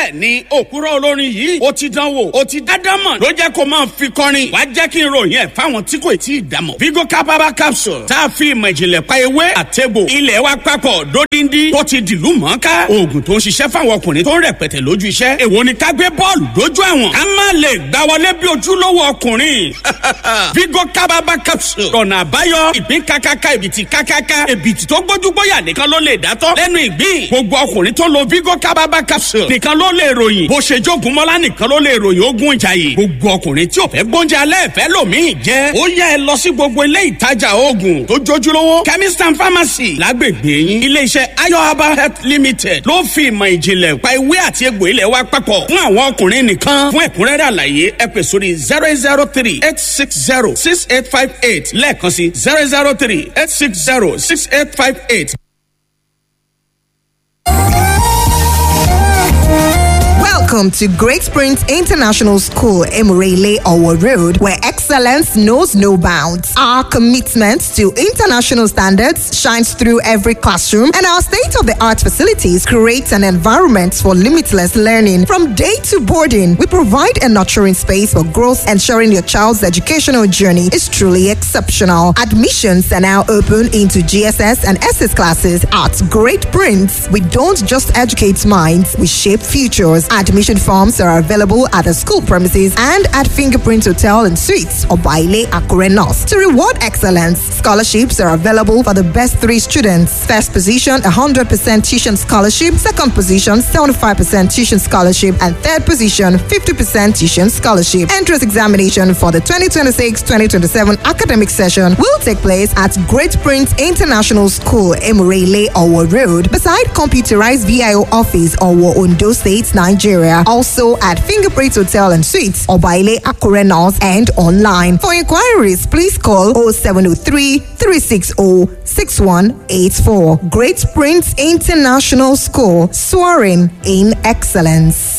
bẹ́ẹ̀ ni òkúrọ̀ olórin yìí ó ti dánwò ó ti dádámọ̀ ló jẹ́ kó máa fi kọrin wá jẹ́ kí n ròyìn ẹ̀ fáwọn tí kò tí ì dámọ̀. vigo capaba capsule tá a fi ìmọ̀ ìjìnlẹ̀ pa ewé àtẹ̀bò ilẹ̀ wa papọ̀ dódindi tó ti dìlú mọ́ká oògùn tó ń ṣiṣẹ́ fáwọn ọkùnrin tó ń rẹpẹtẹ lójú iṣẹ́ èwo ni ká gbé bọ́ọ̀lù dójú àwọn ká má lè gbá wọlé bí ojúlówó ọkùnrin vigo capaba capsule ọ̀nà àbáyọ ìpín kákáká ìbìtì kákáká ìbìtì tó gbójúgbóyà nìkan ló lè dátọ́ lẹ́nu ìgbín gbogbo ọkùnrin tó lo vigo capaba capsule nìkan ló lè ròyìn bó ṣe jogun mọ́lá nìkan ló lè ròyìn ogun ìjàyè gbogbo ọkùnrin tí ò fẹ́ gbóúnjẹ alẹ́ ìfẹ́ lòmíì jẹ́ ó yá ẹ lọ sí gbogbo ilé ìtajà oògùn tó jójúlówó chemist and pharmacy lágbègbè yín iléeṣẹ́ ayo herbal health limited ló fi ìmọ̀ ìjìnlẹ̀ pa ewé àti egbò ilẹ̀ wa papọ̀ fún àwọn ọkùnrin nìkan fún ẹ̀kúnrẹ́rẹ́ àlàyé ẹ pè sórí zero eight zero three eight six zero six eight five eight lẹ́ẹ̀kan sí zero zero three eight six zero six eight five eight. Welcome to Great Springs International School, Emurele Owo Road, where excellence knows no bounds. Our commitment to international standards shines through every classroom, and our state of the art facilities create an environment for limitless learning. From day to boarding, we provide a nurturing space for growth, ensuring your child's educational journey is truly exceptional. Admissions are now open into GSS and SS classes at Great Prince. We don't just educate minds, we shape futures. Admission forms are available at the school premises and at Fingerprint Hotel and Suites or Baile Akure North. To reward excellence, scholarships are available for the best three students. First position, 100% tuition scholarship. Second position, 75% tuition scholarship. And third position, 50% tuition scholarship. Entrance examination for the 2026-2027 academic session will take place at Great Prince International School, Emurele, Owo Road, beside computerized VIO office, Owo, Ondo State, Nigeria. Also at Fingerprint Hotel and Suites, Obaile Akure North, and online. For inquiries, please call 0703 360 6184. Great Prince International School, soaring in excellence.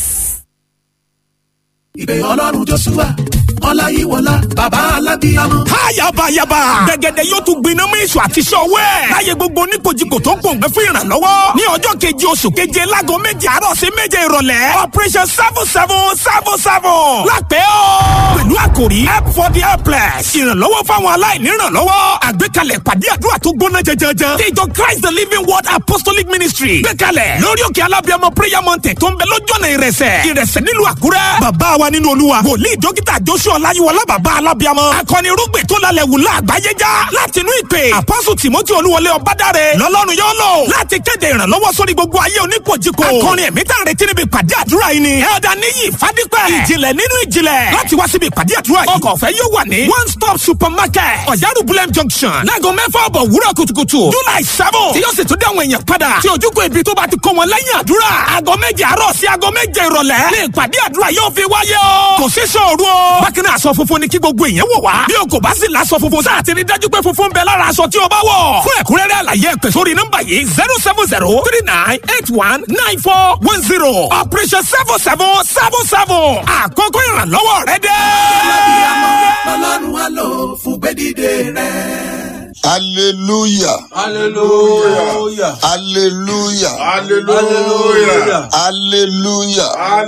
ìpè ọlọ́run joshua ọláyíwọlá bàbá alábíyamọ. háyàbáyàbá gẹ́gẹ́dẹ́ yóò tún gbiná mú èso àti iṣẹ́ ọwọ́ ẹ̀. láyé gbogbo oníkojúkò tó ń pòǹgbẹ́ fún ìrànlọ́wọ́. ní ọjọ́ keje oṣù keje láago méje àárọ̀ sí méje ìrọ̀lẹ́. operation seven seven seven seven. lápẹ́ o. pẹ̀lú àkòrí help for the helpless. ìrànlọ́wọ́ fáwọn aláìní ìrànlọ́wọ́. àgbékalẹ̀ pàdé àdúrà tó gbóná jẹjẹrẹ. tí ìjọ christ the living word apostolic ministry. gbékalẹ̀ lórí òkè alábíàmọ prayer mountain tó ń bẹ lójú ọ̀nà ìrẹsẹ̀. ìrẹsẹ̀ nílùú àkúrẹ́. bàbá wa nínú olúwa. wòlíì dókítà joshua ọláyíwọlá bàbá alábíàmọ. akọni irúgbìn tó lálẹ́ wù láàgbáyé já. láti inú ìpè àpọ́sù timothy olúwọlé ọbádàrẹ. lọ́lọ́run yóò lò. láti kéde ìrànlọ́wọ́ sórí gbogbo ayé oníkojúkò. akọrin ẹ̀mí tá à ń retí níbi ìpàdé àdúrà yìí ni. ẹ̀ọ́dà níyì fadípẹ́. ìjìnlẹ̀ nínú ìjìnlẹ̀. láti wá síbi ìpàdé àdúrà yìí. ọkọ̀ ọ̀fẹ́ yóò wà ní. one stop supermarket. ọ̀yárù bulem junction. láago mẹ́fà ọ̀bọ̀ wúrọ̀ kùtùkùtù. july seven. tí yóò sì tún dé àwọn èèyàn padà. tí ojúkọ ibi tó bá ti kó wọn lẹ́yìn àdúrà. aago méje àárọ̀ sí aago méje ìrọ̀lẹ́. ní ìpàdé àdúrà yóò fi wáyé o. kò sí sọ̀rọ̀ o. bákan náà aṣọ funfun ni kí gbogbo èèyàn wọ̀ wá. bí o kò bá sì láṣọ funfun sáà ti rí dájú pé funfun bẹ lára aṣọ tí o bá wọ̀. fún ẹ̀kúnrẹ́rẹ́ àlàyé ẹ̀pẹ̀ sórí nọ́mbà yìí zero seven zero three nine eight one nine four one zero operation seven seven seven seven àkókò ìrànlọ́wọ́ rẹ dé. alábíyamọ lọ́lọ́run á lò fún gbẹ́dídé rẹ̀. hallelujah Hallelujah. hallelujah Hallelujah. hallelujah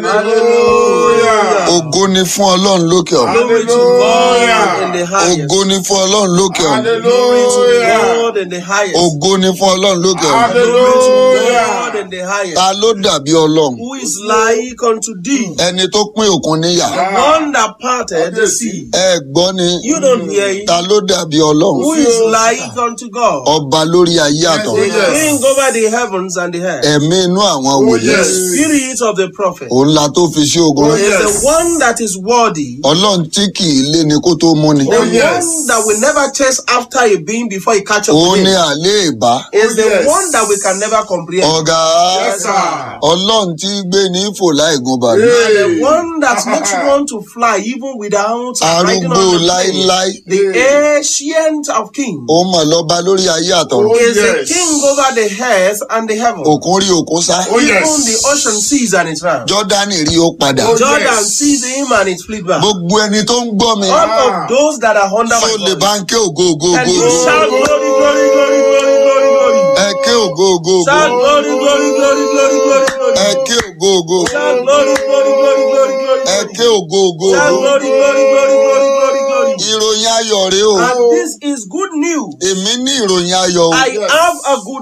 Hallelujah. ògo ni fún ọlọ́run lókè ọ̀run Glory to God in the highest. ògo ni fún ọlọ́run lókè ọ̀run Glory to Hallelujah. God in the highest. ògo ni fún ọlọ́run lókè ọ̀run Glory to Hallelujah. God in the highest. ta ló dàbí ọlọ́run Who is like unto thee? ẹni tó pín òkun níyà One that parted the sea. ẹ gbọ́ ni You don't hear it. ta ló dàbí ọlọ́run Who is like unto God? ọba lórí ayé àtọ̀run The king over the heavens and the earth. ẹ̀mí inú àwọn wòlíì The spirit of the prophet òun la tó fi sí ogun is the one that is worthy. ọlọ́run tí kì í lé ni kó tó mú ni The one that will never chase after a being before he catch up òun with ni him. àlé ìbá Is the one that we can never comprehend. ọ̀gá Yes, sir. ọlọ́run tí gbé ní fò láì gun bàálù And the one that makes one to fly even without riding arúgbó on the plane. láíláí The ancient of kings ó mọ̀ lọ́ba lórí ayé àtọ̀run is the king over the earth and the heaven. òkun rí òkun sá Even the ocean sees and it round. jọ́dánì rí ó padà Jordan sees him and it fleet back. gbogbo ẹni tó ń gbọ́ mi All of those that are under tó my lè voice. bá ń ké ògo ògo And ògo you ògo. shout glory, glory, glory, glory, glory, glory. ẹ ké ògo ògo ògo Shout glory, glory, glory, glory, glory, glory. ẹ ké ògo ògo Shout glory,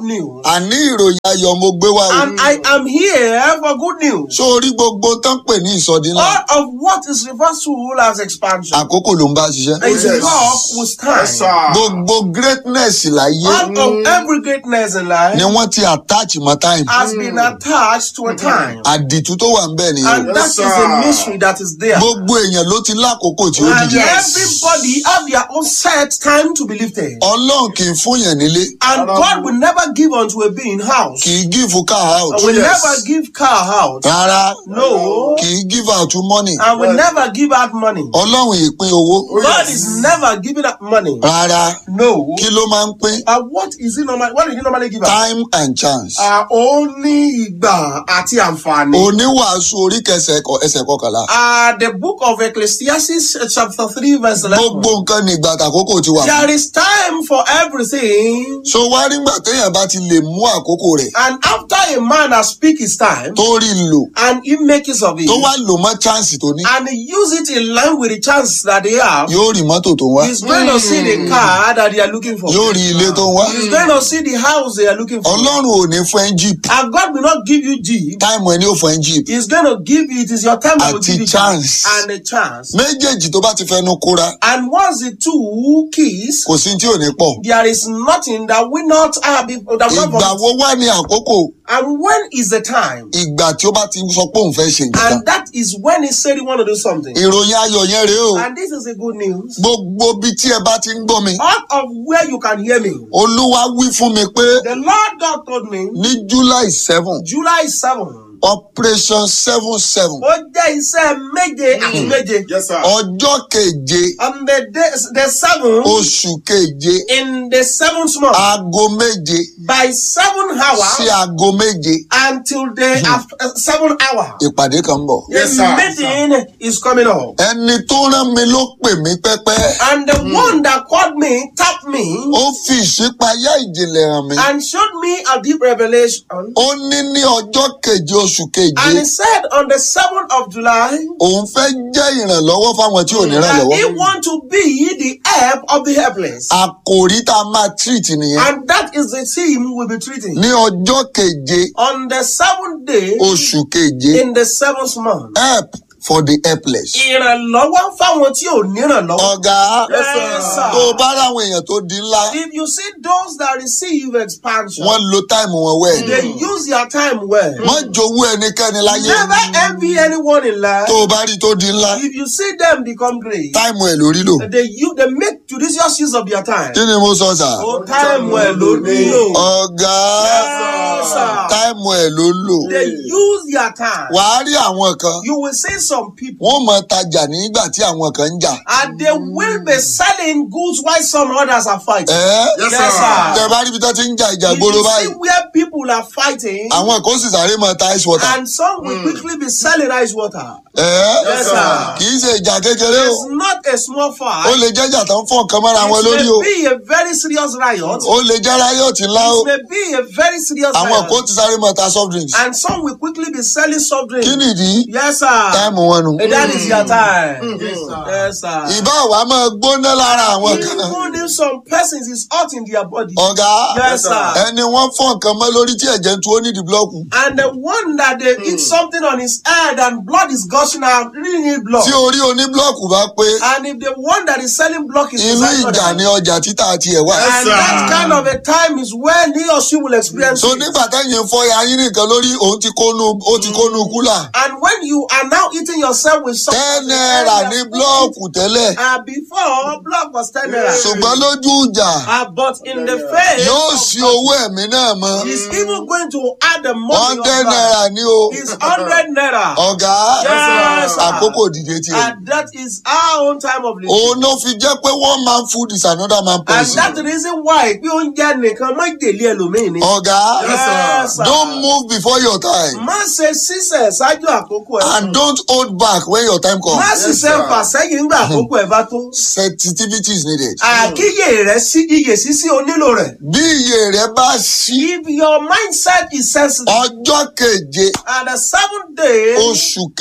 news. àní ìròyìn ayọ̀ mo gbé wá o. And I am here for good news. sórí gbogbo tán pè ní ìsọdí ńlá All of what is referred to as expansion àkókò ló ń bá ṣiṣẹ́. is work with time. gbogbo greatness láyé All of every greatness in life ni wọ́n ti attach mọ́ time. has been attached to a time. àdìtú tó wà ń bẹ̀ nìyẹn. And that is the mystery that is there. gbogbo èèyàn ló ti lákòókò tí ó And dìde. everybody have their own set time to be lifted. ọlọ́run kì í fún yàn nílé And God will never give unto a being house. kì í give car out And will never give car out. rárá No. kì í give out money And will never give out money. ọlọ́run ìpín owó God is never giving out money. rárá No. kí ló máa ń pín And what is it normal? What did he normally give out? time and chance. Uh, ó ní ìgbà àti àǹfààní. oníwàásù orí kẹsẹ̀ ẹ̀kọ́- ẹsẹ̀ kọkànlá Uh, the book of Ecclesiastes, uh, chapter 3, verse 11. gbogbo nǹkan ní ìgbà àkókò ti wà. There is time for everything. so wá nígbà téèyàn bá ti lè mú àkókò rẹ̀ And after a man has speak his time, tó rí i lò and he make use of it, tó wá lò mọ́ chance tó ní and he use it in line with the chance that they have, yóò rí mọ́tò tó ń wá he's going to see the car that they are looking for. yóò rí ilé tó ń wá. He's going to see the house they are looking for. ọlọ́run ò ní fún ẹ́ jeep And God will not give you Jeep. táìmù ẹni ò fún ẹ́ jeep He's going to give you, it is your time that will Àti give you chance. and a chance. méjèèjì tó bá ti fẹnu kóra And once the two keys, kò sí tí ò ní pọ̀. there is nothing that will not have been, that will ìgbà not wo wá ní àkókò And when is the time? ìgbà tí ó bá ti sọ pé òun fẹ́ ṣe nǹkan. And that is when he said he want to do something. ìròyìn ayọ̀ yẹn rèé o And this is the good news. gbogbo bí tí ẹ bá ti ń gbọ́ mi All of where you can hear me. olúwa wí fún mi pé The Lord God told me ní july seven July 7. operation seven seven Ó jẹ́ iṣẹ́ méje àti méje. Yes, sir. ọjọ́ keje On the day, the seventh, oṣù keje in the seventh month, aago méje by seven sí hours aago méje until the after, uh, seven hour. ìpàdé kan ń bọ̀. Yes, the sir. meeting is coming up. ẹni tó rán mi ló pè mí pẹ́pẹ́ And the one that called me tapped me ó fi ìṣípayá ìjìnlẹ̀ hàn mí. and showed me a deep revelation. ó ní ní ọjọ́ keje oṣù keje And he said on the 7th of July, òun fẹ́ jẹ́ ìrànlọ́wọ́ fáwọn tí ò ní that he ìrànlọ́wọ́. want to be the help of the helpless. àkòrí tá a máa treat nìyẹn. And that is the theme we'll be treating. ní ọjọ́ keje On the seventh day oṣù keje in the seventh month. help for the helpless. Ìrànlọ́wọ́ fáwọn tí ò nírànlọ́wọ́. ọ̀gá Yes, sir. tó o bá ráwọn èèyàn tó di ńlá If you see those that receive expansion, wọ́n lo táìmù wọn wẹ̀. they use their time well. wọ́n jowú ẹnikẹ́ni láyé Never envy anyone in life. tó o bá rí tó di ńlá If you see them become great, táìmù ẹ̀ lórí lò. they you they make judicious use of their time. kí ni mo sọ sà? Oh, time well ló nílò. ọ̀gá Yes, sir. táìmù ẹ̀ ló lò. They use their time. wàá rí àwọn kan You will see some people wọ́n mọ tajà nígbà tí àwọn kan ń jà. and they will be selling goods while some others are fighting. ẹ́ Yes, Yes, sir. tẹ bá rí ibi tó ti ń jà ìjà If gbòòrò you see báyìí where people are fighting, àwọn kan sì sáré mọ ta ice water. and some will quickly be selling ice water. ẹ́ Yes, sir. kì í ṣe ìjà kékeré o It's not a small ó fight. lè jẹ́jà tó ń fọ́ nǹkan mọ́ra wọn It lórí o may be a very serious riot. ó lè jẹ́ ráyọ̀tì ńlá o It may be a very serious àwọn kò riot. ti sáré mọ ta soft drinks. And some will quickly be selling soft drinks. kí nìdí Yes, sir. táìmù wọn nù. And that is your time. Yes, sir. ìbá wa máa gbóná lára àwọn kan. Even if some persons is hot in their body. ọ̀gá Yes, sir. ẹni wọ́n fọ́ nǹkan mọ́ lórí tí ẹ̀jẹ̀ ń tu ó nídìí búlọ́ọ̀kù. And the one that they eat something on his head and blood is gushing out, really need blood. tí orí oníbúlọ́ọ̀kù bá pé And if the one that is selling block is inú beside ìjà other, ni ọjà títà tiẹ̀ wá. and that kind of a time is when he or she will experience so it. nígbà táyìn fọ́ ayín nìkan lórí òun ti kónú ó ti kónú kúlà. And when you are now eating yourself with something, ten naira ní búlọ́ọ̀kù tẹ́lẹ̀ Uh, before block was ten naira. ṣùgbọ́n lójú ìjà Uh, but in the face, yóò of sí block, owó ẹ̀mí náà mọ́. he's even going to add the money of hundred blood. naira ní o. It's hundred naira. ọ̀gá Yes, sir. àkókò dìde tiẹ̀. And that is our own time of living. òun ló fi jẹ́ pé one man food is another man And poison. that's the reason why pé oúnjẹ nìkan má jèlé ẹlòmíì ni. ọ̀gá Yes, sir. don't move before your time Má ṣe sísẹ̀ ṣáájú àkókò ẹ̀. and don't hold back when your time Má comes. ṣiṣẹ́ fà sẹ́yìn nígbà àkókò ẹ̀ bá tó. sensitivity is needed. Àkíyè rẹ̀ sí iyè sísí onílò rẹ̀. bí iye rẹ bá ṣí If your mindset is sensitive, ọjọ́ keje at the seventh day oṣù keje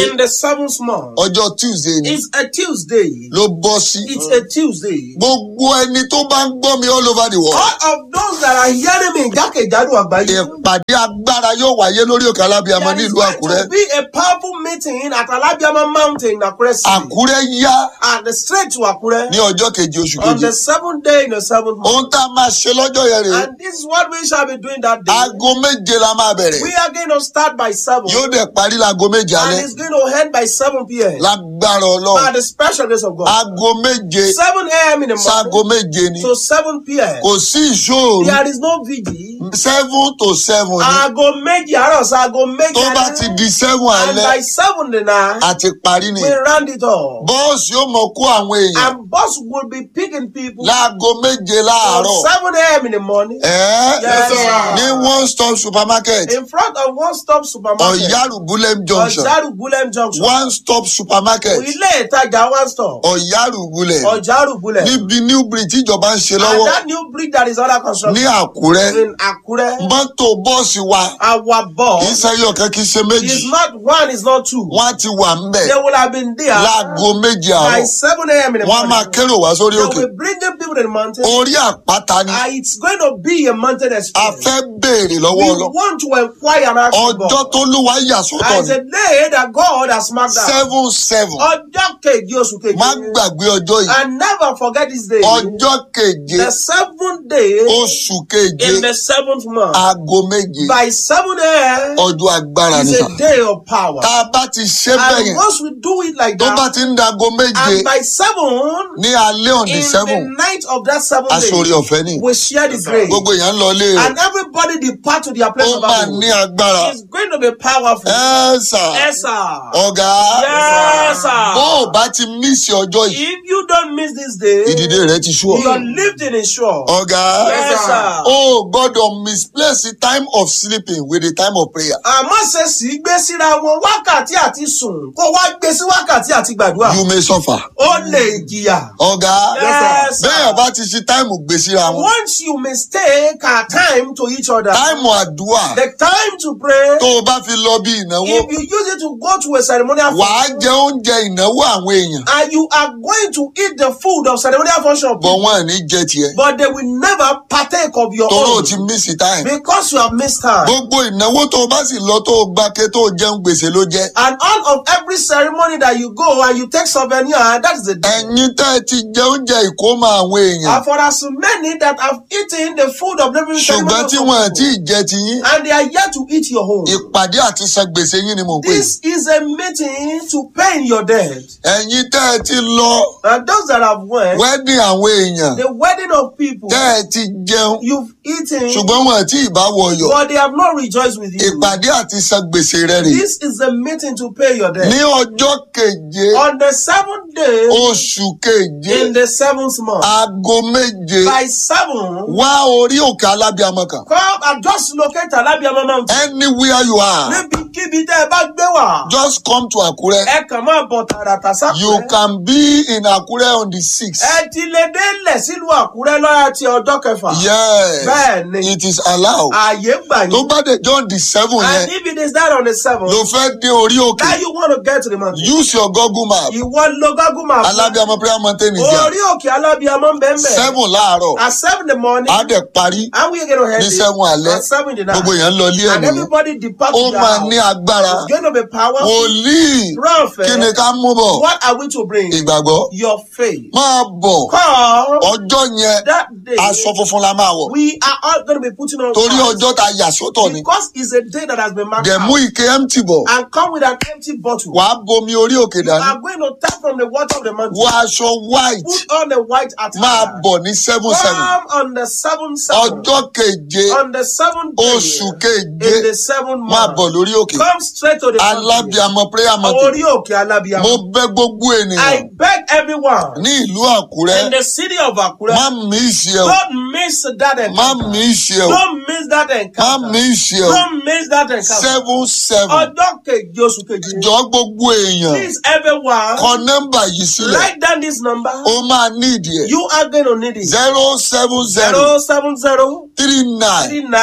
in the seventh month. ọjọ́ tuesday ni It's a Tuesday. ló bọ́ sí. It's a Tuesday. gbogbo ẹni tó bá ń gbọ́ mi all over the world. All of those that are hearing me jákèjádò àgbáyé. ìpàdé agbára yóò wáyé lórí òkè alábíàmọ There is nílùú going àkúrẹ́. to be a powerful meeting at Alabiama Mountain in Akure City. àkúrẹ́ yá And straight to Akure. ní ọjọ́ keje oṣù On keje. the seventh day in the seventh month. ohun tá a máa ṣe lọ́jọ́ yẹn rèé. And this is what we shall be doing that day. aago méje la máa bẹ̀rẹ̀. We are going to start by 7. yóò dẹ̀ parí láago méje And alẹ́. it's going to end by 7 p.m. lágbára By ọlọ́run. the special grace of God. aago méje 7 a.m. in the sáago morning méje ni. to 7 p.m. kò sí ìṣòro There is no vigil. seven to seven ni. Aago méjì àárọ̀ sí aago méjì tó bá ti di seven And by alẹ́ 7 the night, àti parí ni. we round it all. bọ́ọ̀sì yóò mọ kó àwọn èèyàn And boss will be picking people láago méje from láàárọ̀. 7 a.m. in the morning Ẹ́ Yes, sir. ní one stop supermarket in front of one stop supermarket. ọ̀yárù bulem junction Ọ̀járù Bulem Junction. one stop supermarket Ilé ìtajà one stop. ọ̀yárù bulem Ọ̀járù Bulem. níbi new bridge tíjọba ń ṣe And lọ́wọ́ that new bridge that is under ní construction àkúrẹ́ in Akure, mọ́tò bọ́ọ̀sì wa our kì í boss ṣe ẹyọ kan kì í ṣe méjì is not one, is not two. wọ́n á ti wà ń bẹ̀ They would have been there láago méje by àárọ̀ 7 a.m. in the wọ́n á máa morning. kérò wá sórí They òkè will be bringing people to the mountain. orí àpáta ni And it's going to be a mountain a experience. fẹ́ béèrè We lọ́wọ́ ọlọ́ want to inquire and ask for ọjọ́ God. tó lúwa yà sọ́tọ̀ And it's ni a day that God has marked out. seven seven Ọjọ́ kejì oṣù má kejì. gbàgbé ọjọ́ yìí And never forget this day. ọjọ́ keje The seventh day oṣù keje in the seventh month. aago méje By 7 a.m. ọjọ́ agbára is nìyà a day of power. tá a bá ti ṣe bẹ́ẹ̀ And yẹn once we do it like tó bá that, ti ń dago méje and by 7, ní alẹ́ òní in seven the night of that seventh aṣọ́rí day, ọ̀fẹ́ ni we share the grace. gbogbo èèyàn ń lọ ilé rẹ̀ And everybody depart to their place ó of máa abode. ní agbára It's going to be powerful. ẹ sà Yes, sir. ọ̀gá Yes, bó sir. o bá ti mísì ọjọ́ yìí If you don't miss this day, ìdìde rẹ ti sú ọ your lifting is sure. ọ̀gá Yes, sir. o gbọ́dọ̀ misplace the time of sleeping with the time of prayer Àmọ́ ṣe sì gbé síra wọn wákàtí àti sùn kó wá gbé sí wákàtí àti gbàdúrà. you may suffer Ó lè jìyà. ọ̀gá Yes, sir. bẹ́ẹ̀ bá ti ṣe táìmù gbé síra wọn Once you mistake our time to each other, táìmù àdúrà the time to pray, tó o bá fi lọ bí ìnáwó if you use it to go to a ceremonial wàá function, jẹ oúnjẹ ìnáwó àwọn èèyàn and you are going to eat the food of ceremonial function, bọ̀ wọn ò ní jẹ tiẹ̀ but they will never partake of your tóró own ti mísì táìmù because you have missed time. gbogbo ìnáwó tó o bá sì lọ tó o gbáke tó o jẹun gbèsè ló jẹ And all of every ceremony that you go and you take souvenir, that is the day. ẹ̀yin tẹ́ ẹ ti jẹ oúnjẹ ìkómọ àwọn èèyàn And for as many that have eaten the food of living ṣùgbọ́n tí wọn ò tí ì jẹ tiyín and they are yet to eat your home. ìpàdé àti san gbèsè yín ni mò ń pè This is a meeting to pay your debt. ẹ̀yin tẹ́ ẹ ti lọ And those that have went, wedding àwọn èèyàn the wedding of people, tẹ́ ẹ ti jẹun you've eaten, ṣùgbọ́n wọn ò tí ì bá wọyọ̀ but they have not rejoiced with you. ìpàdé àti san gbèsè rẹ rè This is a meeting to pay your ní debt. ọjọ́ keje On the seventh day oṣù keje in the seventh month, aago méje by seven, wá orí òkè alábíàmọ kan come and just locate Alabiama Mountain. anywhere you are Níbikíbi tẹ́ ẹ bá gbé wà, just come to Àkúrẹ́ ẹ kàn máa bọ̀ tààràtà you sápẹ́. can be in Àkúrẹ́ on the sixth Ẹ ti lè délẹ̀ sílùú Àkúrẹ́ lọ́yà ti ọjọ́ kẹfà. yes Bẹ́ẹ̀ni. it is allowed Ààyè gbà tó yín. bá dé john the seven And yẹn if it is that on the seventh, ló fẹ́ dé orí òkè now you want to get to the mountain. use your google map Ìwọ lo Google map. alábíàmọ prayer mountain ìjà Orí òkè Alábíamọ́ ń bẹ̀ ń bẹ̀. seven láàárọ̀ At seven in the morning, á dẹ̀ parí and we are going to head ní it. seven alẹ́ At seven in the night. gbogbo èèyàn lọ ilé ẹ̀ And nìyẹn everybody depart ó to their máa house. ní agbára It's going to be powerful. wòlíì Prophet, kí ni ká mú bọ̀ What are we to bring? ìgbàgbọ́ Your faith. máa bọ̀ Call ọjọ́ yẹn that day. aṣọ funfun la máa wọ̀ We are all going to be putting on torí fast. ọjọ́ ta yà sọ́tọ̀ ni Because it's a day that has been marked dẹ̀ mú out. ike empty bọ̀ And come with an empty bottle. wàá bomi orí òkè You dání are going to tap from the water of the mountain. wọ aṣọ white Put on the white máa attire. bọ̀ ní seven seven Come on the seventh seven. ọjọ́ keje On the seventh day. oṣù keje In the seventh máa month. bọ̀ lórí òkè Come straight to the mountain. alábíàmọ prayer mountain Orí òkè Alábíamọ. mo bẹ̀ gbogbo I ènìyàn beg everyone ní ìlú àkúrẹ́ in the city of Akure, má mí ìṣe o don't miss that má encounter. mí ìṣe o Don't miss that má encounter. mí ìṣe o Don't miss that encounter. seven seven Ọjọ́ keje oṣù keje. jọ gbogbo èèyàn Please everyone kọ nọ́mbà yìí sílẹ̀ write down this number. ó máa ní ìdí ẹ̀ You are going to need it. zero seven zero Zero seven zero three nine three nine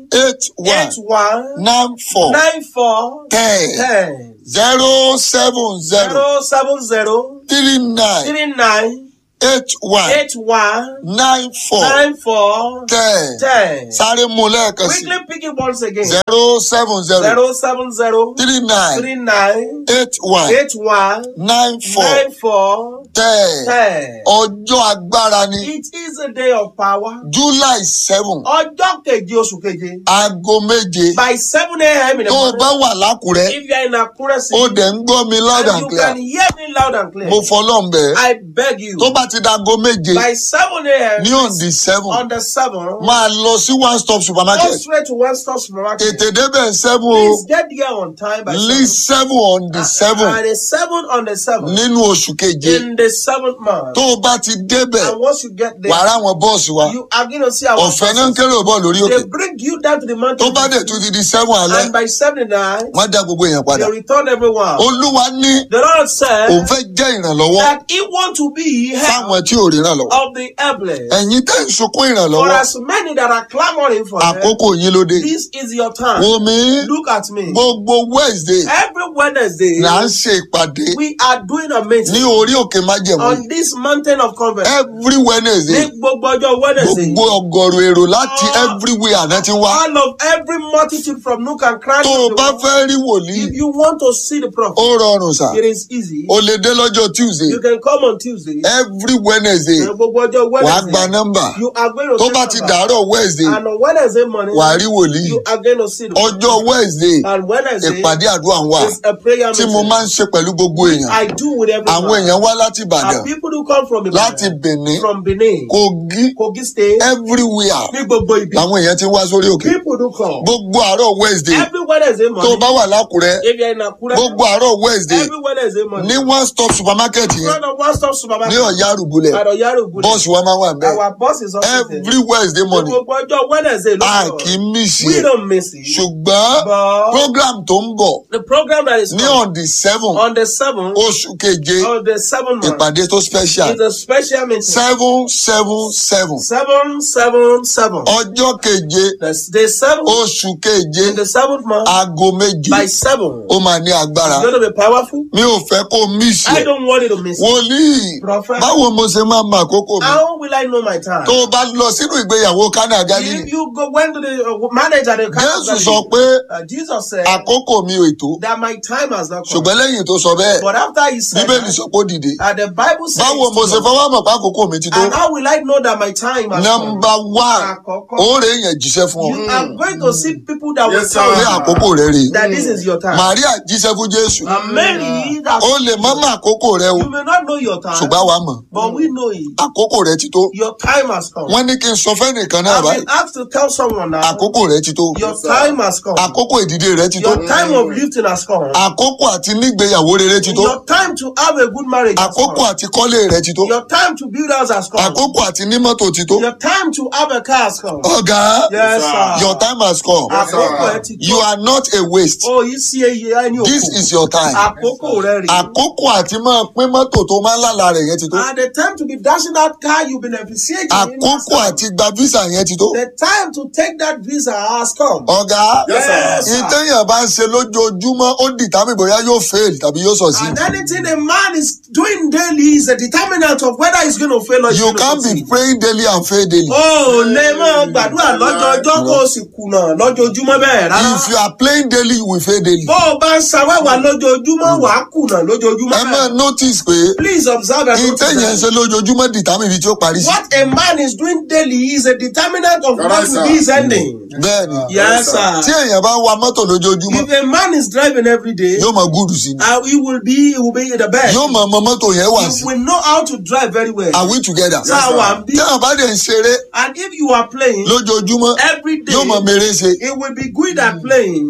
eight one eight one nine four nine four ten ten zero seven zero zero seven zero three nine three nine eight one eight one nine four nine four ten ten. sáré mu lẹ́ẹ̀kan sí Quickly pick it once again. zero seven zero Zero seven zero three nine three nine eight one eight one nine four nine four ten ten. ọjọ́ agbára ni It is a day of power. july seven Ọjọ́ keje oṣù keje. aago méje By seven a.m. in the tó o morning. bá wà lákùrẹ́ If you are in Akure ó City dẹ̀ ń gbọ́ mi loud and and you clear can hear me loud and clear, mo fọlọ́n bẹ́ẹ̀ I beg you. tó bá ti dago méje By seven a.m. ní on the seven on the seven, máa lọ sí one stop go supermarket straight to one stop supermarket. tètè débẹ̀ seven o Please get there on time by lí seven. seven on the seven And a seven on the seven nínú oṣù keje in the seventh month. tó o bá ti débẹ̀ And once you get there, wàá ráwọn bọ́ọ̀sì wa you are going to see our ọ̀fẹ́ náà ń buses. kéré bọ̀ lórí òkè They bring you down to the mountain. tó bá dẹ̀ tún ti di seven alẹ́ and by seven night, wọ́n dá gbogbo èèyàn padà they return everyone. olúwa ní The Lord said òun fẹ́ jẹ́ ìrànlọ́wọ́ that He want to be help fáwọn tí ò rí ìrànlọ́wọ́ of the helpless. ẹ̀yin tẹ́ ń sunkún For ìrànlọ́wọ́ as many that are clamoring for help, àkókò yín ló dé this is your time. wo mi Look at me. gbogbo wednesday Every Wednesday, là ń ṣe ìpàdé we are doing a ní meeting orí òkè májẹ̀mú on this mountain of conference. every wednesday Ní gbogbo ọjọ́ Wednesday, gbogbo ọgọrùn èrò láti Ah. everywhere àná ti wá all of every multitude from nook and cranny tó o of the bá world, fẹ́ rí wòlíì if you want to see the prophet, ó rọrùn sà it is easy. o lè dé lọ́jọ́ tuesday You can come on Tuesday. every wednesday Ní gbogbo ọjọ́ wàá gba Wednesday, nọ́mbà you are going to tó see bá ti number. dàárọ̀ wednesday And on Wednesday morning, wàá rí wòlíì you are going to see the ọjọ́ wednesday And Wednesday ìpàdé àdúrà ń wà is a prayer tí mo meeting. máa ń ṣe pẹ̀lú gbogbo èèyàn I do with everyone. àwọn èèyàn wá láti ìbàdàn And people who come from láti Ibadan, benin from Benin, kogi Kogi State, everywhere ní gbogbo ibi. làwọn èèyàn ti wá sórí òkè People do come. gbogbo àárọ̀ wednesday Every Wednesday tó morning, bá wà lákùrẹ́ if you're in Akure, gbogbo àárọ̀ wednesday every Wednesday morning, ní one stop supermarket yẹn front of one stop ní supermarket, ọ̀yá àrùbulẹ̀ at Oyarugu, bọ́ọ̀sì wa máa wà bẹ́ẹ̀ our boss is also there. every wednesday morning Gbogbo ọjọ́ Wednesday ló a sọ̀rọ̀. kì í mísì We ẹ̀ don't miss it. ṣùgbọ́n But program tó ń bọ̀ the program that is ní coming on the seven on the seventh oṣù keje of the seventh month ìpàdé tó special is a special meeting. seven seven seven Seven, seven, seven. ọjọ́ keje The, the seventh oṣù keje in the seventh month aago méje by seven. ó máa ní agbára It's going to be powerful. mi ò fẹ́ kó mísì I ẹ̀ don't want you to miss it. wòlíì Prophet. báwo mo ṣe máa mọ àkókò mi How will I know my time? tó o bá lọ sínú ìgbéyàwó kánà galilei If you go went to the uh, manager, the jésù sọ pé uh, Jesus said àkókò mi ò ètò that my time has not come. ṣùgbọ́n lẹ́yìn tó sọ bẹ́ẹ̀ But after he said bíbélì that, sọ pé ó dìde uh, the Bible says, báwo mo ṣe fọwọ́ mọ̀ pé àkókò mi ti tó and how will I know that my time has come? nọmba one Àkọ́kọ́. ó rè èèyàn jíṣẹ́ fún ọ You are going to see people that will Yes, tell pé sir. you àkókò rẹ rè that this is your time. màríà jíṣẹ́ fún jésù And Mary, that ó lè mọ́ mọ́ àkókò rẹ o you may not know your time, ṣùgbọ́n àwa mọ̀ but we know it. àkókò rẹ ti tó Your time has come. wọ́n ní kí n sọ fẹ́nìkan náà I've báyìí been asked to tell someone now, àkókò rẹ ti tó your time has come. àkókò ìdìde rẹ ti tó Your time of lifting has come. àkókò àti nígbéyàwó rere ti tó Your time to have a good marriage has àkókò come. àti kọ́lé rẹ ti tó Your time to build house has come. àkókò àti ní mọ́tò ti tó Your time to have a car has come. ọ̀gá Yes, sir. your time has come Àkókò ẹ ti you tó. are not a waste Oh, yìí sí eye ẹni this òkú. is your time Àkókò rẹ rèé. àkókò àti máa pín mọ́tò tó máa ń lálà rẹ̀ yẹn ti tó And the time to be dashing that car you've been appreciating. àkókò àti gba visa yẹn ti tó The time to take that visa has come. ọ̀gá Yes, sir. ìtẹ̀yàn bá ń ṣe lójoojúmọ́ ó dìtámì bóyá yóò fail tàbí yóò succeed And anything a man is doing daily is a determinant of whether he's going to fail or he's you going to can't be succeed. praying daily and fail daily Oh, lè máa gbàdúrà lọ́jọ́ ọjọ́ kó o sì kùnà lójoojúmọ́ bẹ́ẹ̀ rárá. if you are playing daily you will fail daily Bó o bá ń ṣawẹ́wà lójoojúmọ́ wà á kùnà lójoojúmọ́ ẹ máa bẹ́ẹ̀. notice pé Please observe and ìtẹ̀yàn ń notice ṣe lójoojúmọ́ dìtámì ibi tí ó parí sí what a man is doing daily is a determinant of Correct, what will be sir. his ending. bẹ́ẹ̀ni Yes, tí sir. èèyàn bá wa mọ́tò lójoojúmọ́ If a man is driving every day, yóò mọ gúdù sí ni uh, he will be he will be the best. yóò mọ ọmọ mọ́tò yẹn wà sí He will know how to drive very well. are we together Sáà wà ń bí. tí àwọn bá dẹ̀ ń ṣeré And if you are playing lójoojúmọ́ every day, yóò mọ mèrè ṣe it will be good at playing.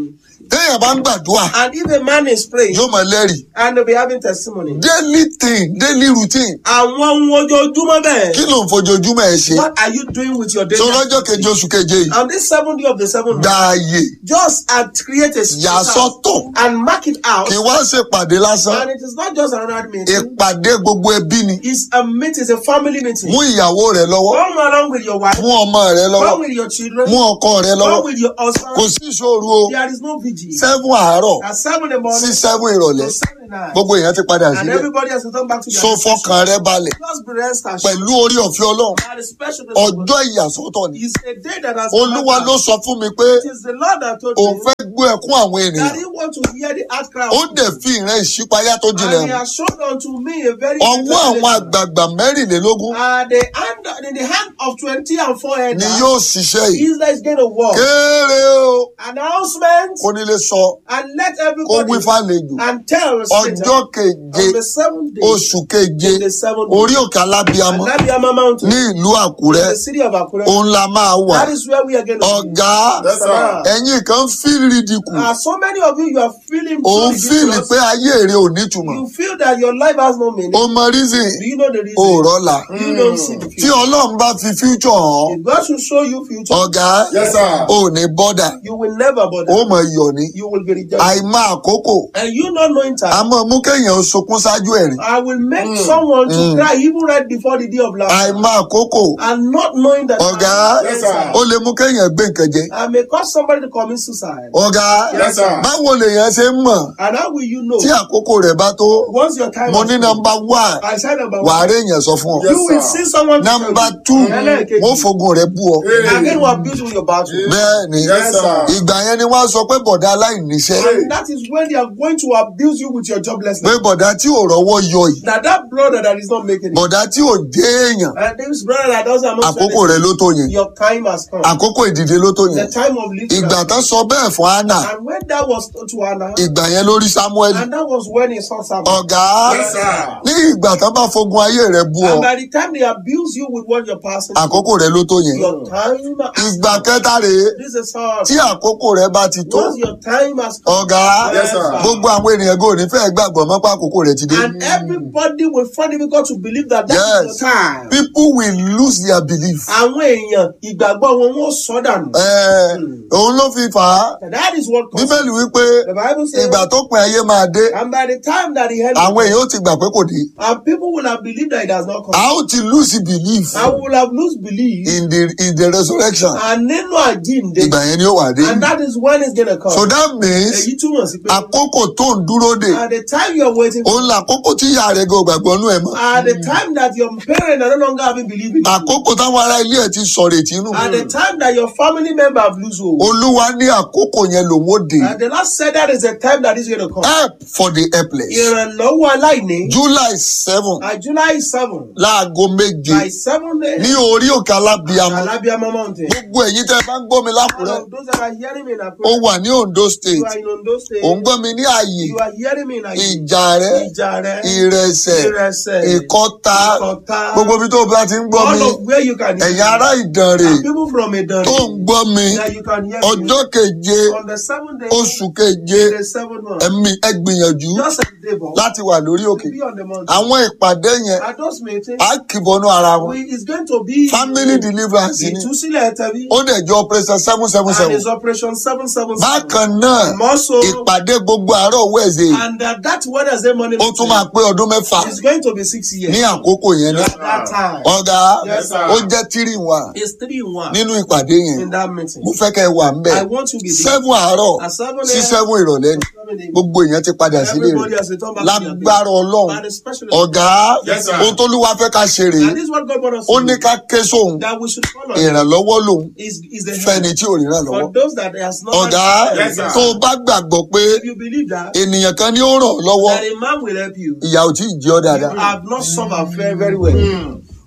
téèyàn bá ń gbàdúrà And if a man is praying yóò mọ lẹ́rìí and they'll be having testimony, daily thing daily routine àwọn ohun ojoojúmọ́ bẹ́ẹ̀. kí ló ń fojoojúmọ́ ẹ ṣe What are you doing with your daily tó lọ́jọ́ activity? keje oṣù keje yìí On this seventh day of the seventh gba month, ààyè just uh, create a yà space sọ́tọ̀ and mark it out. kí wá ṣèpàdé lásán And it is not just another meeting. ìpàdé gbogbo ẹbí ni It's a meeting, it's a family meeting. mú ìyàwó rẹ lọ́wọ́ Come along with your wife, mú ọmọ rẹ lọ́wọ́ come with your children, mú ọkọ rẹ lọ́wọ́ come with your kò husband. sí ìṣòro o There is no vigil. seven àárọ̀ At seven in the morning, sí seven ìrọ̀lẹ́ to seven at night. gbogbo èèyàn ti padà And sílẹ̀ everybody has to come back to their so decision. fọkàn rẹ balẹ̀ Just be rest assured. pẹ̀lú orí ọ̀fẹ́ ọlọ́run That is special to the Lord. ọjọ́ ìyàsọ́tọ̀ ni It's a day that has olúwa come ló back. sọ fún mi pé It is the Lord that told òun me fẹ́ gbọ́ ẹkún àwọn that ènìyàn he want to hear the outcry ó of dẹ̀ fi ìran ìṣípayá tó jinlẹ̀ And he hàn has shown unto me a very ọwọ́ great àwọn revelation. àgbààgbà mẹ́rìnlélógún Uh, the hand, in the hand of 20 and 4 ni elders, yóò ṣiṣẹ́ yìí Israel is going to walk. kéré o Announcement kó nílé sọ and let kó wí everybody fàlejò and tell ọjọ́ Satan keje on the seventh day, oṣù keje in the seventh orí day, òkè alábíamọ Anabiama Mountain, ní ìlú àkúrẹ́ in the city of Akure. òun la máa wà That is where we are going to be. ọ̀gá Yes, sir. ẹ̀yin kan fíìlì dìkù Uh, so many of you, you are feeling òun so fíìlì ridiculous. pé ayé rẹ ò nítumọ̀ You feel that your life has no meaning. ó mọ reason Do you know the reason? ó rọ́lá You don't see the tí future. ọlọ́run bá fi future hàn If God should show you future, ọ̀gá Yes, sir. ò ní bọ́dà you will never ó bother. mọ iyọ̀ ní You will be rejected. àìmọ̀ àkókò And you not knowing a time, mọ̀ mú kéèyàn ó sunkún ṣáájú ẹ̀rín I will make someone to cry even right before the day of laughter. àìmọ̀ àkókò And not knowing that ọ̀gá Yes, sir. ó lè mú kéèyàn gbé nǹkan jẹ I may cause somebody to commit suicide. ọ̀gá Yes, sir. báwo lèèyàn ṣe ń mọ̀ And how will you know? tí àkókò rẹ̀ bá tó Once your time mo has ní come, nọmba one I said number wàá one. rí èèyàn sọ fún ọ Yes, You will sir. see someone to nọmba tell you. two Ẹlẹ́ẹ̀kejì. wọ́n fogun rẹ̀ bú ọ Again, we abuse you with your battle. bẹ́ẹ̀ ni Yes, sir. ìgbà yẹn ni wọ́n á sọ pé bọ̀dá aláìníṣẹ́ And that is when they are going to abuse you with your pé joblessness. bọ̀dá tí ò rọ́wọ́ yọ yìí Now that brother that is not making it, bọ̀dá tí ò dé èèyàn and this brother that doesn't have àkókò rẹ̀ ló tó yẹn your time has come. àkókò ìdìde ló tó The yẹn time of lifting. ìgbà tán sọ bẹ́ẹ̀ fún anna And when that was to Anna, ìgbà yẹn lórí samuel and that was when he saw Samuel. ọ̀gá Yes, sir. ní ìgbà tán bá fogun ayé rẹ̀ bú ọ And by the time they abuse you with what you're passing, àkókò rẹ̀ ló tó yẹn your time has ìgbà kẹta rèé This is how. tí àkókò rẹ̀ bá ti tó Once your time has come, ọ̀gá Yes, sir. gbogbo àwọn ènìyàn gò ní fẹ́ gbàgbọ́ mọ́ pé àkókò rẹ̀ ti dé and everybody will find it difficult to believe that that Yes. is your time. people will lose their belief. Àwọn èèyàn ìgbàgbọ́ wọn wọ́n sọ dànù. Ẹ, òun ló fi fà á And that is what causes. bíbélì wípé The Bible says, ìgbà tó pin ayé máa dé and by the time that he had àwọn èèyàn ó ti gbà pé kò dé and people will have believed that it has not come. a ó ti lose belief I will have lost belief. in the in the resurrection And nínú àjíǹde. ìgbà yẹn ni ó wà dé And that is when it's gonna come. so that means Èyí túmọ̀ sí pé. àkókò tó ń dúró dè At the time you are waiting for. òun làkókò tí ìyá rẹ̀ gan gbàgbọ́ nú ẹ̀ mọ́ At the time that your parents are no longer having belief in you. àkókò táwọn ará ilé ẹ̀ ti sọ̀rọ̀ ètí nù At the time that your family member have lose hope. olúwa ní àkókò yẹn lòun ó dé And the Lord said that is the time that is going to come. help for the helpless Ìrànlọ́wọ́ aláìní. july seven At July seven. láago méje By seven days. ní orí òkè alábíamọ Alabiama Mountain. gbogbo ẹ̀yin tẹ́ ẹ bá ń gbọ́ mi All lákùrẹ́ of those that are hearing me in ó Akure. wà ní ondo You state are in Ondo State. ò ń gbọ́ mi ní ààyè You are hearing me in Akure. ìjà rẹ Ìjà rẹ. ìrẹsẹ̀ Ìrẹsẹ̀. ìkọta Ìkọta. gbogbo ibi tó o bá ti ń gbọ́ mi All of where you can hear ẹ̀yin ará me. ìdànrè And people from Idan. tó ń gbọ́ mi That you can hear me. ọjọ́ keje On the seventh day. oṣù keje The seventh month. ẹ̀mí ẹ gbìyànjú Just a day, but láti wà lórí òkè be on the mountain. àwọn ìpàdé yẹn At those meetings. á kìbọnú ara wọn we is going to be family deliverance ni ìtúsílẹ̀ tẹ̀bí ó dẹ̀ jẹ́ operation seven seven and seven his operation seven seven seven bákan náà and also ìpàdé gbogbo àárọ̀ wẹ̀ẹ̀sẹ̀ and uh, that Wednesday morning ó tún máa pé ọdún mẹ́fà is going to be six years ní àkókò yẹn náà at that time ọ̀gá Yes, sir. ó jẹ́ tírì wà it's three in one nínú ìpàdé yẹn in that meeting mo fẹ́ kẹ́ ẹ wà ńbẹ̀ I want you to be there seven àárọ̀ at seven sí a.m. seven ìrọ̀lẹ́ ni seven a.m. gbogbo èèyàn ti padà sílé everybody rẹ̀ has returned back to their lágbára place ọlọ́run and especially ọ̀gá Yes, sir. ohun tó lúwa fẹ́ ká ṣe rèé and this is what God wants ó us ní to do ká ké sóhun that we should follow ìrànlọ́wọ́ lòun is is the fẹ́ni help tí ò ríran lọ́wọ́ for those that has not ọ̀gá Yes, sir. tó o bá gbàgbọ́ pé if you believe that ènìyàn kan ní ó ràn ọ́ lọ́wọ́ that a man will help you ìyà ò tí ì jẹ́ ọ́ you dáadáa have not suffered very very well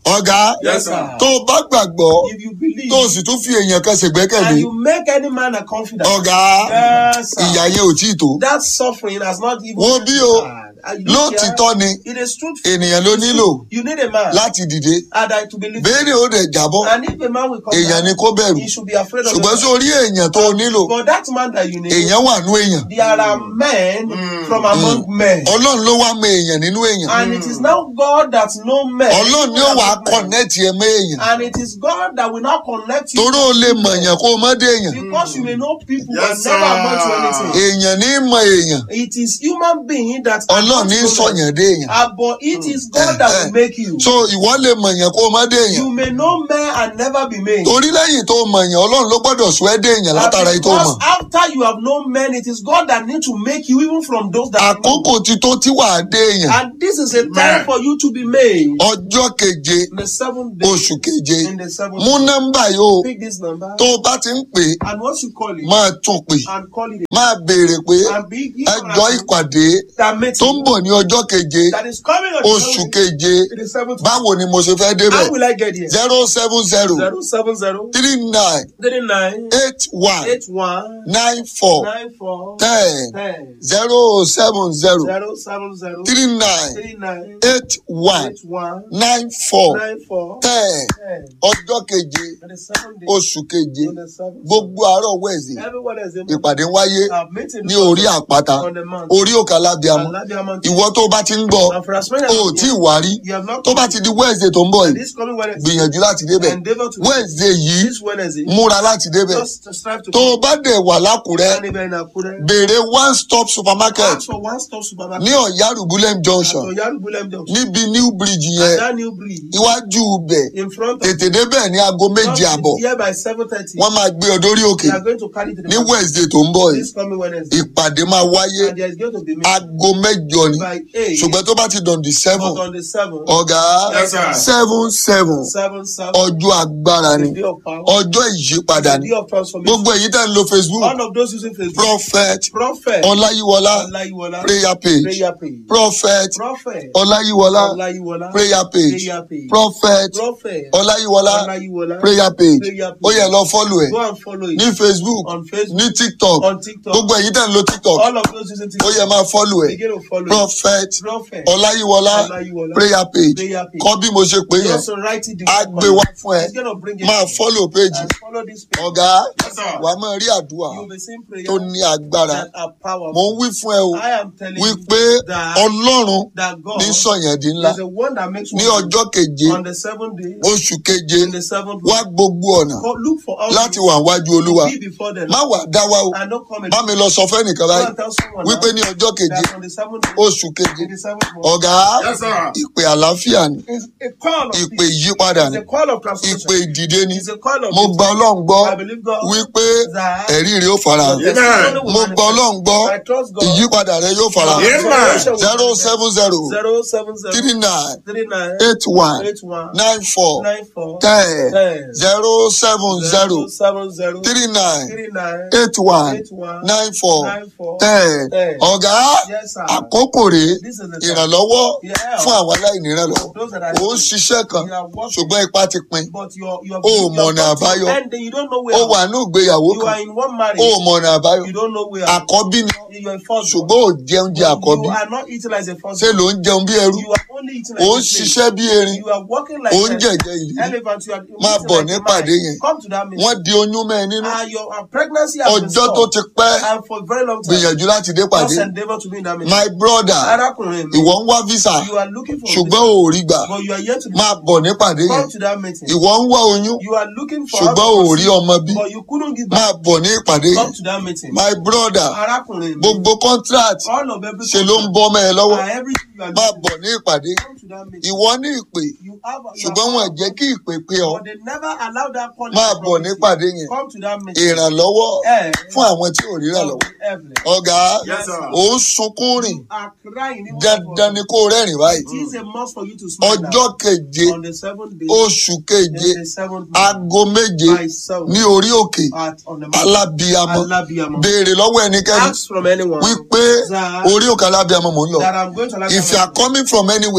ọ̀gá Yes, sir. tó o bá gbàgbọ́ If you believe tó o sì tún fi èèyàn kan ṣègbẹ́kẹ̀lé and you make any man a confidant, ọ̀gá Yes, sir. ìyá yẹn ò tí ì tó that suffering has not even. Wo bí o, And you look lótìtọ́ here, ni It is truthful. ènìyàn ló nílò You need a man. láti dìde And I to believe. béèrè ó dẹ̀ jábọ́ And if a man will come èèyàn down, ni kó bẹ̀rù he should be afraid of ṣùgbọ́n the sórí èèyàn tó o nílò But that man that you need, èèyàn wà nú èèyàn there are men from among men. ọlọ́run ló wá mọ èèyàn nínú èèyàn And it is now God that know men. ọlọ́run ni ó wà á among men. kọ̀nẹ́ẹ̀tì ẹ mọ́ èèyàn And it is God that will now connect you. toró o lè mọ̀ èèyàn kó o mọ́ dé èèyàn Because you may know people Yes, but never amount to sir. anything. èèyàn ní í mọ èèyàn It is human being that ọlọ́run ní í amounts to sọ̀yàn men. dé èèyàn Ah, but it is God that will make you. so ìwọ lè mọ̀ èèyàn kó o mọ́ dé èèyàn You may know men and never be made. torí lẹ́yìn tó o mọ̀ èèyàn ọlọ́run ló gbọ́dọ̀ sọ ẹ́ dé èèyàn látara èyí tó o mọ̀ Because after you have known men, it is God that need to make you even from those that know. àkókò ti tó tí wàá dé èèyàn And this is a time for you to be made. ọjọ́ keje In the seventh day, oṣù keje in the seventh mú day, nọ́mbà yìí o pick this number tó o bá ti ń pè é and once you call it máa tún pè and call it máa béèrè pé and be ẹjọ́ ìpàdé that tó ń meeting bọ̀ ní ọjọ́ keje that is coming on the oṣù seventh- keje in the seventh báwo ni mo ṣe fẹ́ débẹ̀ How will I get here? zero seven zero Zero seven zero three nine three nine eight one eight one nine four nine four ten ten zero seven zero zero seven zero three nine three nine eight one eight one nine four nine four ten ten. ọjọ́ keje On the seventh day, oṣù keje on the seventh gbogbo àárọ̀ wẹ̀sì everyone is in ìpàdé ń wáyé uh, meeting ní orí àpáta on the mount. orí òkè alábíàmọ Alabia mountain. ìwọ tó bá ti ń gbọ́ And for as many as o ò you tí ì wá rí you have not tó bá ti di wednesday tó ń bọ̀ and yìí this coming Wednesday, gbìyànjú láti débẹ̀ endeavor to wednesday yìí this Wednesday, múra láti débẹ̀ just to strive to tó o bá dẹ̀ wà lákùrẹ́ and even in Akure. béèrè one stop supermarket Ask for one stop supermarket. ní ọ̀yárùbúlẹ̀m junction At Oyaru Bulem Junction. níbi new bridge And yẹn that new bridge iwájú ibẹ̀ in front of tètè débẹ̀ ní aago méje àbọ̀ here by seven thirty. wọ́n máa gbé ọ dórí òkè We are going to carry to the ní mountain wednesday tó ń bọ̀ yìí this coming Wednesday. ìpàdé máa wáyé And there is going to be meeting aago mẹ́jọ ni by eight. ṣùgbọ́n tó bá ti dàn di seven But on the seventh, ọ̀gá Yes, sir. seven seven seven seven, ọjọ́ agbára ni the day of power, ọjọ́ ìyípadà the ni day of transformation. gbogbo èyí tẹ́ ń lo facebook One of those using Facebook. prophet Prophet. ọláyíwọlá Olayiwola. prayer page Prayer page. prophet Prophet. ọláyíwọlá Olayiwola. prayer page Prayer page. prophet Prophet. ọláyíwọlá Olayiwola. prayer page Prayer ó yẹ page. lọ fọ́lù ẹ̀ Go and follow it. ní facebook On Facebook. ní tiktok On TikTok. gbogbo èyí tẹ́ ń lo tiktok All of those using ó TikTok. yẹ máa fọ́lù ẹ̀ Begin to follow it. prophet Prophet. ọláyíwọlá Olayiwola. prayer page Prayer page. kọ́ bí mo ṣe pé yẹn Also write it á down. gbé wá fún ẹ It's gonna bring it. máa fọ́lù page And follow this page. ọ̀gá Yes, sir. wàá máa rí àdúrà You will be seeing prayer tó ní agbára that are powerful. mo ń wí fún ẹ o I am telling wípé you that, ọlọ́run that God ní sọ̀yàn di ńlá is the one that makes ní one ọjọ́ keje on the seventh day, oṣù keje in the seventh wá day, gbogbo ọ̀nà go- look for all láti these wà wájú olúwa be before them má wà dá wa o and don't come bá and mi lọ sọ fẹ́nìkan go báyìí and tell someone wípé that, ní ọjọ́ keje that on the seventh day, oṣù keje in the seventh month, ọ̀gá Yes, sir. ìpè àlàáfíà ni is a call of ìpè peace. ìyípadà ni It's a call of ìpè transformation. ìdìde ni It's a call of mo peace. gba ọlọ́run gbọ́ I believe God wípé that ẹ̀rí rẹ̀ ó farahàn your testimony will mo gba ọlọ́run gbọ́ manifest. I trust God. ìyípadà rẹ̀ yóò farahàn Amen. zero seven zero Zero seven zero three nine three nine eight one eight one nine four nine four ten ten zero seven zero seven zero three nine three nine eight one eight one nine four nine four ten ten. ọ̀gá Yes, sir. àkókò rèé This is the time. ìrànlọ́wọ́ Yeah. fún àwọn aláìnírànlọ́wọ́ Those that are ó ń ṣiṣẹ́ kan You are working. ṣùgbọ́n ipá ti pin But you're you're O you're mọ̀nà got to àbáyọ. your end and you don't know where ó wà ní ìgbéyàwó you kan are in one marriage ó mọ̀nà àbáyọ you don't know where àkọ́bí ni you're in first ṣùgbọ́n ò jẹun jẹ àkọ́bí you are not eating like a first ṣé ló ń jẹun bí ẹrú you are only eating ó like ń a slave ṣiṣẹ́ bí erin you are working like ó ń a jẹ̀jẹ̀ ìlú elephant you are Máa eating bọ̀ like a nípàdé man. yẹn. come to that meeting wọ́n di oyún mẹ́ ẹ nínú and your uh, pregnancy has been ọjọ́ tó stopped ti pẹ́ and for a very long time gbìyànjú láti dé pàdé just endeavour to be in that meeting my brother arákùnrin mi ìwọ ń wá visa you are looking for ṣùgbọ́n a ò rí gbà visa, but you are yet to be máa bọ̀ ní pàdé yẹn come to that meeting ìwọ ń wá oyún you are looking for ṣùgbọ́n ò rí ọmọ bí but you couldn't give back máa bọ̀ ní ìpàdé yẹn come to that meeting my brother arákùnrin mi gbogbo contract all of every ṣe ló ń bọ́ mẹ́ ẹ lọ́wọ́ and everything you are máa doing bọ̀ ní ìpàdé come to that meeting ìwọ ní ìpè you have you ṣùgbọ́n have- wọn ò jẹ́ kí ìpè pé ọ but they never allow that calling máa to bọ̀ promise ní you. ìpàdé yẹn come to that meeting ìrànlọ́wọ́ Eh. fún àwọn tí ò ríra lọ́wọ́ Heaven. ọ̀gá Yes, sir. ò ń sunkún rìn You are crying even dandan ni kó o rẹ́rìn báyìí It is a must for you to smile ọjọ́ now. keje on the seventh day oṣù keje in the seventh month aago méje by seven ní orí òkè at on the mountain. alábíamọ Alabiamo. béèrè lọ́wọ́ ẹnikẹ́ni ask from anyone wípé Sir. orí òkè alábíamọ mò ń lọ that I'm going to if you are Alabiamo. coming from anywhere bí ẹ bá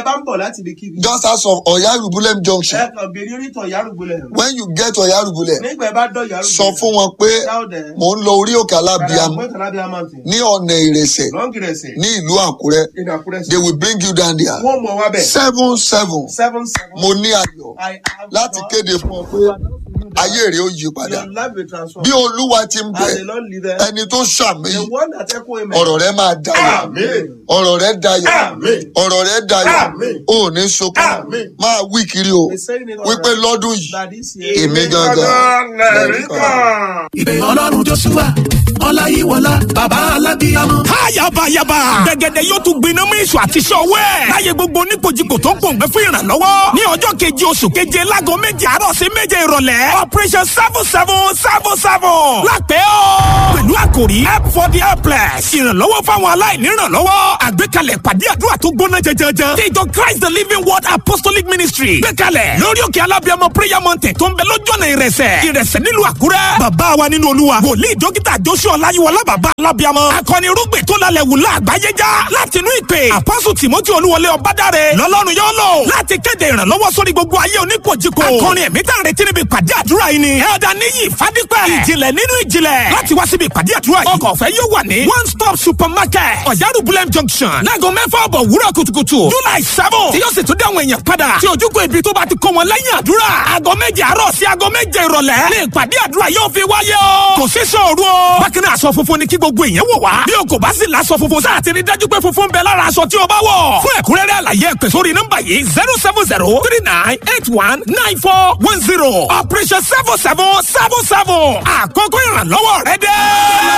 bá ń bọ̀ láti ibi kíbi. just as of Oyarubulem junction ẹ kàn béèrè onítọ̀ yárùgbọ́lẹ̀. when you get Oyarubulem nígbà ẹ bá dọ̀ yárùgbọ́lẹ̀. sọ fún wọn pé Dáúdẹ̀. mò ń lọ orí òkè alábíàmù Àgbẹ̀ Tàlábíà mountain. ní ọ̀nà ìrẹsẹ̀ lọ́ngìrẹsẹ̀. ní ìlú Àkúrẹ́ ìdá àkúrẹ́ they will bring you down there wọ́n mọ̀ wá bẹ̀. seven seven seven seven. mo ní ayọ̀ I have láti done- kéde fún ọ pé ayé rẹ ó yí padà Your life will transform. bí olúwa ti ń bẹ As the Lord leadeth. ẹni tó ṣàmì The one that echo amen. ọ̀rọ̀ rẹ máa dayọ̀ Amen. ọ̀rọ̀ rẹ dayọ̀ Amen. ọ̀rọ̀ rẹ dayọ̀ Amen. o ò ní sunkún Amen. máa wí kiri o They saying it all wípé right. lọ́dún yìí That this year. èmi gangan lẹ́rìí kan. ìpè ọlọ́run joshua ọláyíwọlá bàbá alábíyámọ. Ayabayaba. Gẹ̀gẹ̀dẹ̀ yóò tún gbiná mú èso àti iṣẹ́ ọwọ́ ẹ̀. Láyé gbogbo oníkojúkò tó ń pòǹgbẹ́ fún ìrànlọ́wọ́. Ní ọjọ́ keje oṣù keje láago méje àárọ̀ sí méje ìrọ̀lẹ́. Operation seven seven seven seven. Lápẹ́ o. Pẹ̀lú àkòrí help for the helpless. Ìrànlọ́wọ́ fáwọn aláìní ìrànlọ́wọ́. Àgbékalẹ̀ pàdé àdúrà tó gbóná jẹjẹrẹ. Tí ìjọ Christ the Living Word Apostolic Ministry. Gbékalẹ̀ lórí òkè alábíàmọ prayer mountain tó ń bẹ lójú ọ̀nà ìrẹsẹ̀. Ìrẹsẹ̀ nílùú Àkúrẹ́. Bàbá wa nínú Olúwa. Wòlíì dókítà Joshua Ọláyíwọlá bàbá alábíàmọ. Akọni irúgbìn tó lálẹ́ wù láàgbáyé já. Láti inú ìpè. Àpọ́sù Tìmọ́tì Olúwọlé Ọbádáre. Lọ́lọ́run yóò lò. Láti kéde ìrànlọ́wọ́ sórí gbogbo ayé oníkojúkò. Akọrin ẹ̀mí tá à ń retí níbi ìpàdé àdúrà yìí ni. Ẹ̀ọ́dà níyì Fádípẹ̀. Ìjìnlẹ̀ nínú ìjìnlẹ̀. Láti wá síbi ìpàdé àdúrà yìí. Ọkọ̀ ọ̀fẹ́ yóò wà ní. One stop supermarket. Ọ̀yárùbulẹ̀ junction. Láago mẹ́fà ọ̀bọ̀ wúrọ̀ kùtùkùtù. July seven. Tí yóò sì tún dé àwọn èèyàn padà. Tí ojúkò ibi tó bá ti kó wọn lẹ́yìn àdúrà. Aago méje àárọ̀ sí aago méje ìrọ̀lẹ́. Ní ìpàdé àdúrà yóò fi wáyé o. Kò sí sọ̀rọ̀ o. Bákan náà aṣọ funfun ni kí gbogbo èèyàn wọ̀ wá. Bí o kò bá sì láṣọ funfun sáà ti rí dájú pé funfun ń bẹ lára aṣọ tí o bá wọ̀. Fún ẹ̀kúnrẹ́rẹ́ àlàyé ẹ pè sórí nọ́mbà yìí zero seven zero three nine eight one nine four one zero. Operation seven seven seven seven. Àkókò ìrànlọ́wọ́ rẹ dé.